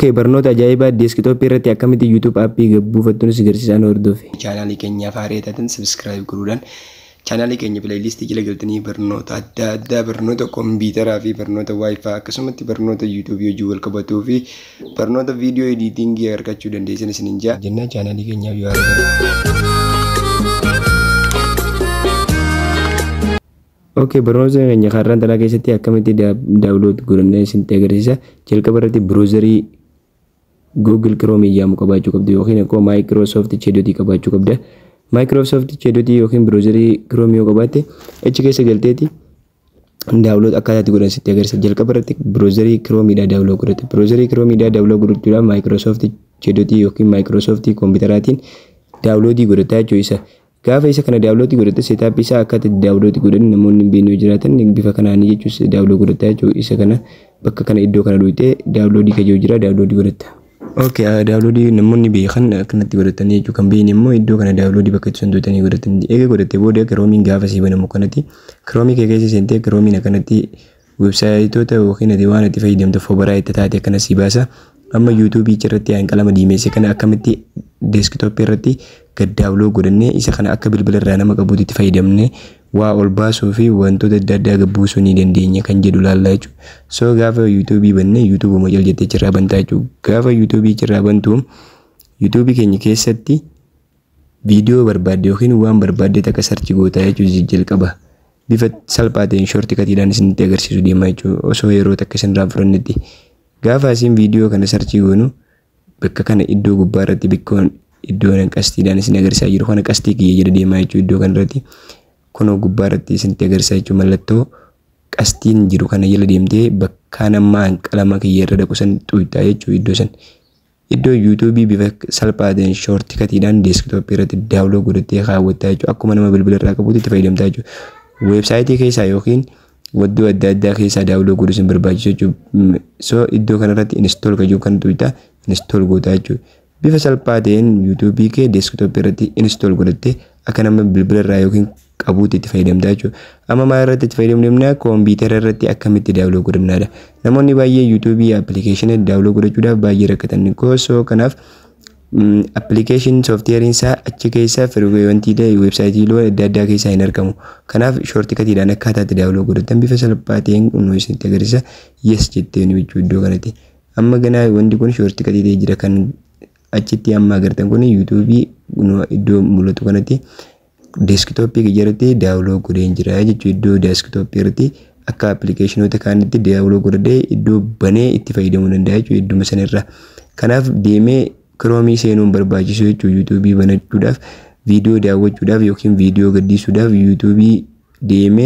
Okay, barnoota ajaa'ibaa deeskitooppii irratti akkamitti YouTube aappii buufattuun si garsiisan hordofe. chaanaalii keenyaaf haaraa taatan sabiskiraayib godhuudhaan chaanaalii keenya pileeylistii jala galtanii barnoota adda addaa barnoota kompiitaraa fi barnoota waayifaa akkasumatti barnoota yuutuubii hojii wal qabatuu fi barnoota viidiyoo ediitingii argachuu dandeessan isiniin jaa jennaa chaanaalii keenyaaf yoo Okay, barnoota keenya har'aan talaa keessatti akkamitti daawulood godhannee isinitti agarsiisa. Jalqaba irratti biroozarii Google Chrome jedhamu qabaachuu qabdu yookiin akkoo Microsoft Chedotii qabaachuu qabda. Microsoft Chedotii yookiin biroozarii Chrome yoo qabaatte achi keessa galteeti daawulood akkaataa itti godhan sitti agarsiisa. Jalqaba irratti biroozarii Chromeedhaa daawulood godhate. Biroozarii Chromeedhaa daawulood godhachuudhaaf Microsoft Chedotii yookiin Microsoft kompiitaraatiin daawuloodii godhataa jechuu isa. Gaafa isa kana daawuloodii godhatte seetaappii isaa akka itti daawuloodii godhan namoonni hin beekne jiraatan bifa kanaan jechuus daawulood godhataa jechuu isa kana bakka kana iddoo kana dhuftee daawuloodii kajoo jira daawuloodii godhatta. Okay, daawuloodii namoonni beekan akkanatti godhatanii jechuu kan beekne immoo iddoo kana daawuloodii bakka itti sandootanii godhatanii eega godhattee booda kiroomiin gaafa sii banamu kanatti kiroomii kee keessa seentee kiroomiin akkanatti websaayitoota yookiin ati waan itti fayyadamtu fobaraa itti taate akkana sii baasa. Amma yuutuubii irratti qalama diimeesse kana akkamitti deeskitooppii irratti gad daawuloo godhannee isa kana akka bilbila irraa nama qabuutti itti fayyadamnee waa ol baasuu fi wantoota adda addaa gabbuusuu ni dandeenya kan jedhu laallaa jechuudha. So gaafa yuutuubii bannee yuutuubuma jala jettee achirraa bantaa jechuudha. Gaafa yuutuubii achirraa bantu yuutuubii keenya keessatti viidiyoo barbaadde yookiin waan barbaadde takka sarchi gootaa jechuudha jalqaba. Bifa salphaa ta'een shoortii katiidhaan isinitti agarsiisu deemaa jechuudha osoo yeroo takka isinirraa furannetti. Gaafa isin viidiyoo kana sarchii goonu bakka kana iddoo gubbaa irratti bikkoon iddoo qastiidhaan isin agarsiisaa jiru kana qastii kiyya jala deemaa jechuudha iddoo kanarratti kunoo gubbaa irratti isinitti agarsiisaa jechuudha mallattoo qastiin jiru kana jala deemtee bakka namaan qalama kiyya irra dhaqu san xuqxaa jechuudha iddoo san. Iddoo yuutuubii bifa salphaa ta'een shoortii katiidhaan deeskitooppii irratti daawuloo godhattee kaawwattaa jechuudha akkuma nama bilbila irraa qabuutti itti fayyadamtaa jechuudha. Weebsaayitii keessaa yookiin waddoo adda addaa keessaa daawuloo godhuu sin barbaachisu jechuudha. So iddoo kanarratti inistool kan jiru kan tuqxaa inistool gootaa jechuudha. Bifa salphaa ta'een yuutuubii kee deeskitooppii irratti inistool godhattee akka nama bilbila irraa yookiin qabuutti itti fayyadamtaa jechuudha. Amma maal irratti itti fayyadamnaa kompiitara irratti akkamitti daawuloo godhannaadha. Namoonni baay'ee yuutuubii appilikeeshinii daawuloo godhachuudhaaf baay'ee rakkatan. So kanaaf appilikeeshin sooftiyeeriin isaa achi keessa firweewantiilee weebsaayitiilee adda addaa keessaa hin argamu. Kanaaf shoortii katiidhaan akkaataa itti daawuloo godhatan bifa salphaa ta'een nu isinitti agarsiisa. Yes jettee nu jechuu iddoo kanatti. Amma ganaa wanti kun shoortii katii ta'ee jira kan achitti amma agartan kun yuutuubii iddoo mul'atu kanatti deeskitooppii jalatti daawuloo godheen jira jechuudha. Iddoo deeskitooppii irratti akka appilikeeshinoota kaanitti daawuloo godhadhee iddoo banee itti fayyadamuu danda'a jechuudha idduma sanarra. Kanaaf deemee kiroomii seenuun barbaachisu jechuudha yuutuubii banachuudhaaf viidiyoo daawwachuudhaaf yookiin viidiyoo gaddisuudhaaf yuutuubii deemee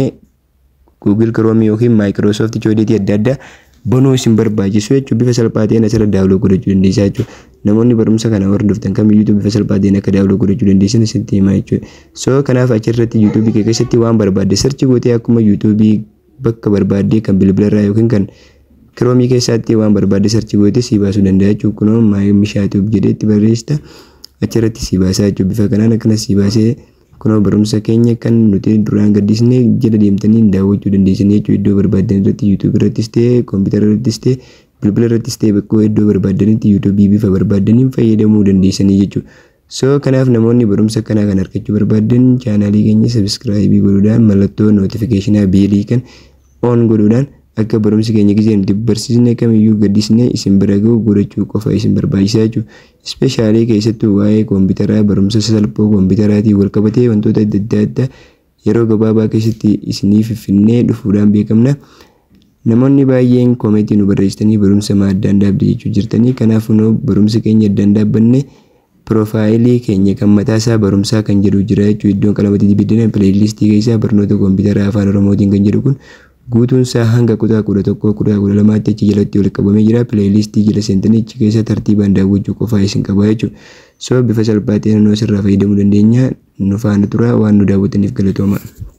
Google kiroomii yookiin Maayikiroosoofti choodeetii adda addaa banuu isin barbaachisu jechuudha bifa salphaa ta'een asirra daawuloo godhachuu dandeessaa jechuudha. Namoonni barumsa kana hordoftan kamiyyuu bifa salphaa ta'een akka daawuloo godhachuu dandeessan isinitti himaa jechuudha. So kanaaf achirratti yuutuubii kee keessatti waan barbaadde sarchi gootee akkuma yuutuubii bakka barbaadde kan bilbila irraa yookiin kan kiroomii keessatti waan barbaadde sarchi gootee sii baasuu danda'a jechuudha. Kunoo mishaatuuf jedhee itti barreessita achirratti sii baasaa jechuudha. Bifa kanaan akkanas sii baasee kunoo barumsa keenya kan nuti duraan gaddisnee jala deemtanii daawwachuu dandeessan jechuudha. Iddoo barbaaddan irratti yuutuubii irrattis ta'ee kompiitara irrattis ta'ee bilbila irrattis ta'ee bakka iddoo barbaadanitti yuutuubii bifa barbaadaniin fayyadamuu dandeessanii jechuudha. So kanaaf namoonni barumsa kanaa kan argachuu barbaadan chaanaalii keenya sabiskiraayibii godhuudhaan mallattoo nootifikeeshinaa beelii kan oon godhuudhaan akka barumsi keenya gisee nuti barsiisne kamiyyuu gaddisnee isin bira ga'u godhachuu qofa isin barbaachisaa jechuudha. Ispeeshaalii keessattuu waa'ee kompiitaraa barumsa salphoo kompiitaraatiin wal qabatee wantoota adda adda addaa yeroo gabaabaa keessatti isinii fiffinnee dhufuudhaan beekamna. Namoonni baay'een koomeetii nu barreessitanii barumsa addaan dhaabde jechuu jirtanii kanaaf nu barumsa keenya addaan dhaabbanne piroofaayilii keenya kan mataa isaa barumsaa kan jedhu jira jechuudha. Iddoon qalamatti dibiddina pileeylistii keessaa barnoota kompiitaraa afaan oromootiin kan jedhu kun guutuun isaa hanga kutaa kudha tokkoo kutaa kudha lamaatti achi jalatti walitti qabamee jira pileeylistii jala seentanii achi keessa tartiibaan daawwachuu qofaa isin qaba jechuudha. So bifa salphaa ta'een nu asirraa fayyadamuu dandeenya nu faana tura waan nu daawwataniif galatooma.